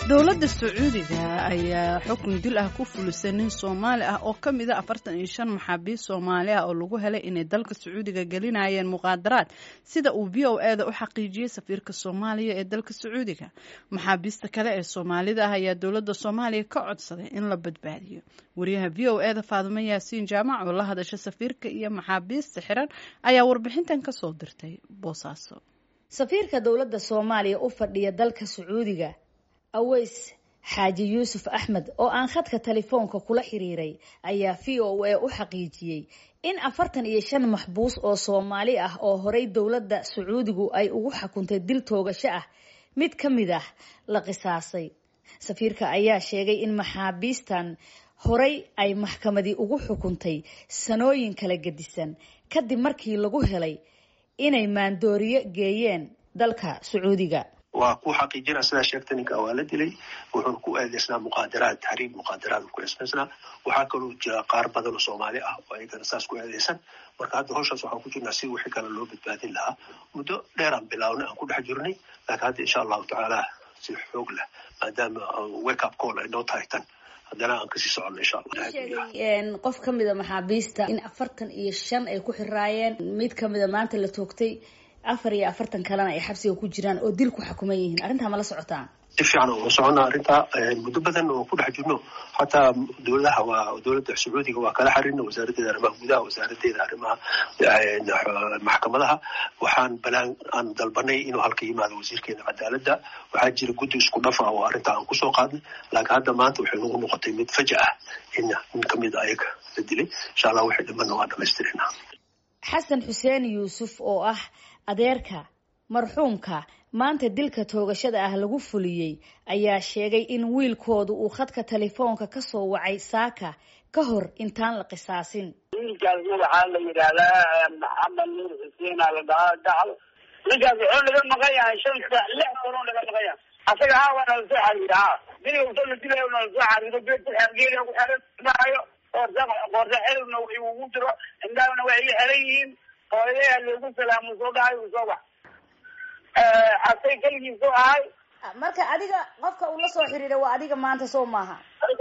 dowladda sacuudiga ayaa xukun dil ah ku fulisay nin soomaali ah oo ka mid a afartan iyo shan maxaabiist soomaali ah oo lagu helay inay dalka sacuudiga gelinayeen muqaadaraad sida uu v o e da u xaqiijiyey safiirka soomaaliya ee dalka sacuudiga maxaabiista kale ee soomaalida ah ayaa dowladda soomaaliya ka codsaday in la badbaadiyo wariyaha v o e da faadumo yaasiin jaamac oo la hadasha safiirka iyo maxaabiista xiran ayaa warbixintan kasoo dirtay boosaaso safiirka dowladda soomaaliya u fadhiya dalka sacuudiga aweys xaaji yuusuf axmed oo aan khadka telefoonka kula xiriiray ayaa v o a u xaqiijiyey in afartan iyo shan maxbuus oo soomaali ah oo horey dowladda sacuudigu ay ugu xukuntay dil toogasho ah mid ka mid ah la qisaasay safiirka ayaa sheegay in maxaabiistan horey ay maxkamadii ugu xukuntay sanooyin kala gedisan kadib markii lagu helay inay maandooriyo geeyeen dalka sacuudiga waa ku xaqiijina sidaa sheegta ninka waa la dilay wuxuuna ku eedeysnaa muqaadaraad tahriib muqaadaraad ku eedeysnaa waxaa kaloo jira qaar badan oo soomaali ah oo ayagana saas ku eedeysan marka hadda hawshaas waxaan ku jirnaa si wixii kale loo badbaadin lahaa muddo dheeraan bilaawna aan ku dhex jirnay laakiin hadda insha allahu tacaala si xoog leh maadaama wake up call ay noo tahay tan haddana aan kasii socono insha allah sheegay qof ka mida maxaabiista in afartan iyo shan ay ku xiraayeen mid kamida maanta la toogtay afar iyo afartan kalena ay xabsiga ku jiraan oo dil ku xukuman yihiin arrintaa ma la socotaan si fiican oo socona arrintaa muddo badan oo ku dhex jirno xataa dowladaha waa dowladda sacuudiga waa kala xarina wasaaraddeeda arrimaha gudaha wasaaraddeeda arrimaha maxkamadaha waxaan balaan aan dalbanay inuu halka yimaado wasiirkeena cadaaladda waxaa jira guddi isku dhafa oo arrintaa aan kusoo qaadnay laakiin hadda maanta waxay nagu noqotay mid faja ah in nin kamid ayaga la dilay insha allah wixii dhimanna waa dhamaystirina xasan xuseen yuusuf oo ah adeerka marxuumka maanta dilka toogashada ah lagu fuliyey ayaa sheegay in wiilkoodu uu khadka telefoonka kasoo wacay saaka ka hor intaan la qisaasin wiilkaas waxaa la yidhaahdaa maxamed nuur xuseena la dhahaa gacal ninkaas wuxuu naga maqan yahay shan saac lix sanoo naga maqan yahay asaga haa waa nala soo xariira haa diliga usoo la dilayo nala soo xariiro geedku geeda ku xiran maayo qoorsa qoorsa xiribna wixii ugu jiro indhahana waxay la xiran yihiin hooyadeha loogu salaamo soo dhahay uu soo bax asay keligiisu ahay marka adiga qofka uu la soo xiriira waa adiga maanta soo maaha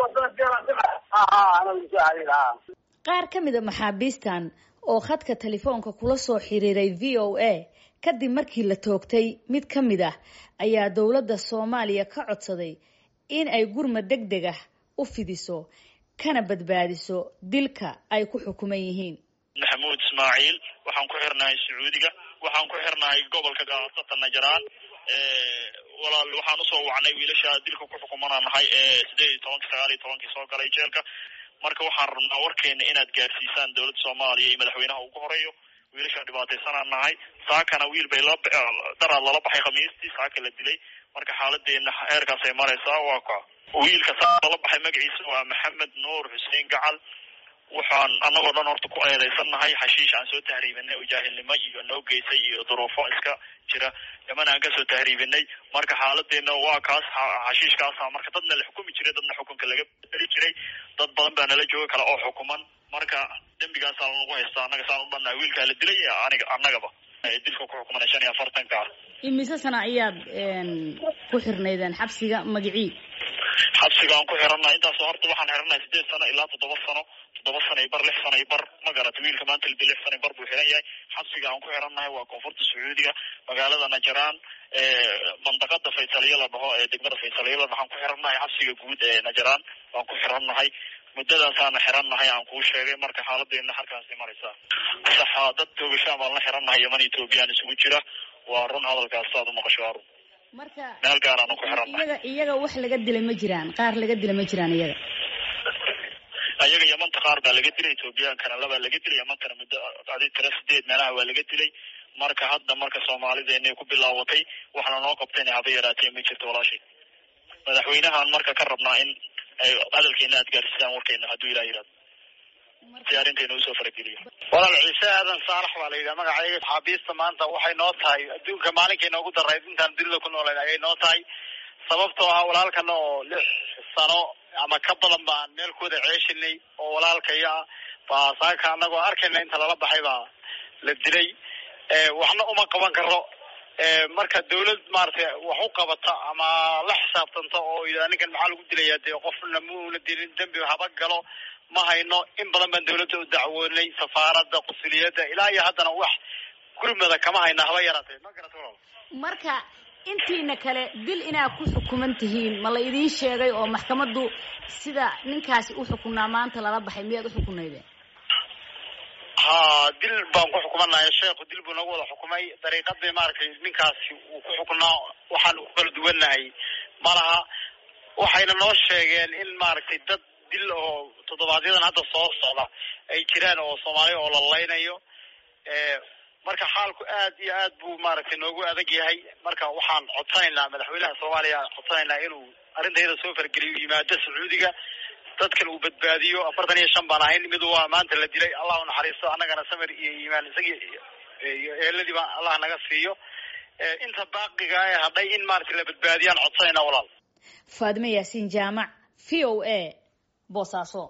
qaar ka mida maxaabiistan oo khadka telefoonka kula soo xiriiray v o a kadib markii la toogtay mid ka mid ah ayaa dowladda soomaaliya ka codsaday in ay gurmad deg deg ah u fidiso kana badbaadiso dilka ay ku xukuman yihiin maxamuud ismaaciil waxaan ku xirnahay sacuudiga waxaan ku xirnahay gobolka gaasata najaraan walaal waxaan usoo wacnay wiilasha dilka ku xukumanaa nahay ee sideed iyo tobanki sagaal iyo tobankii soo galay jeelka marka waxaan rabnaa warkeena inaad gaarsiisaan dowladda soomaaliya iyo madaxweynaha ugu horeeyo wiilasha dhibaataysanaan nahay saakana wiil bay la daraad lala baxay khamiistii saaka la dilay marka xaaladeena heerkaas ay maraysaa waa ka wiilka saaka lala baxay magaciisa waa maxamed nuur xuseen gacal waxaan annagoo dhan horta ku eedeysan nahay xashiish aan soo tahriibinay oo jaahilnimo iyo noo geysay iyo duruufo iska jira yaman aan kasoo tahriibinay marka xaaladeena waa kaas xashiishkaasa marka dadna la xukumi jiray dadna xukunka laga bedeli jiray dad badan baa nala jooga kale oo xukuman marka dembigaasaa lanagu haystaa annaga saan u dhannahay wiilkaa la dilay aniga annagaba dilka ku xukumanay shan iyo afartanka ah imise sana ayaad ku xirnaydeen xabsiga magicii xabsiga aan ku xirannahay intaasoo horta waxaan xirannahay sideed sano ilaa toddoba sano toddoba sano iyo bar lix sano iyo bar ma garata wiilka maanta lidi lix sano iyo bar buu xiran yahay xabsiga aan ku xirannahay waa koonfurta sacuudiga magaalada najaraan mandaqada faysaliya la dhaho ee degmada faysaliya la dhaho aan ku xirannahay xabsiga guud ee najaraan waan ku xirannahay muddadaasaana xirannahay aan kuu sheegay marka xaaladeena halkaasay maraysaa saxa dad toogashaan baan la xirannahay yaman ethoobiyan isugu jira waa run hadalkaas saad u maqasho waa run marka meel gaaraanu ku xirannahay iyaga iyaga wax laga dilay ma jiraan qaar laga dilay ma jiraan iyaga ayaga yamanta qaar baa laga dilay ethoobiyankana labaa laga dilay yamantana muddo adi tira sideed meelaha waa laga dilay marka hadda marka soomaalideena ku bilaawatay waxna noo qabtayna haba yaraatee ma jirto walaashay madaxweynahan marka ka rabnaa in ay hadalkeena aad gaarsiisaan warkeena hadduu ilah yihahdo si arrinteena usoo farageliyo walaal ciise aadan saalax baa la yidhaha magacayga xaabiista maanta waxay noo tahay adduunka maalinkay noogu darayd intaan dunida ku noolayn ayay noo tahay sababtoo ah walaalkana oo lix sano ama ka badan baan meel kuwada ceeshinay oo walaalkaya ah baa saaka anagoo arkayna inta lala baxay baa la dilay waxna uma qaban karo marka dawlad maaragtay wax u qabata ama la xisaabtanta oo yidhahda ninkan maxaa lagu dilayaa dee qofna muuna dilin dembi haba galo ma hayno in badan baan dawladda u dacwoonay safaaradda qusuliyadda ilaa iyo haddana wax gurmada kama hayna haba yaraatee ma garata walaal marka intiina kale dil inaad ku xukuman tihiin ma la idiin sheegay oo maxkamaddu sida ninkaasi u xukunaa maanta lala baxay miyaad u xukunaydeen ha dil baan ku xukumanahay sheekhu dil buu nagu wada xukumay dariiqadii maaragtay ninkaasi uu ku xukunaa waxaan ku kala duwannahay malaha waxayna noo sheegeen in maaragtay dad dil oo toddobaadyadaan hadda soo socda ay jiraan oo soomaaliya oo la laynayo marka xaalku aad iyo aad buu maaragtay noogu adag yahay marka waxaan codsanaynaa madaxweynaha soomaaliya codsanaynaa inuu arrintayda soo fargeliyo yimaado sacuudiga dadkan uu badbaadiyo afartan iyo shan baan ahayn mid waa maanta la dilay allah u naxariisto annagana samir iyo iimaan isagii iyo eeladii baa allah naga siiyo inta baaqiga ee hadhay in maaragtay la badbaadiyaan codsanaynaa walaal faadime yaasiin jaamac v o a boosaaso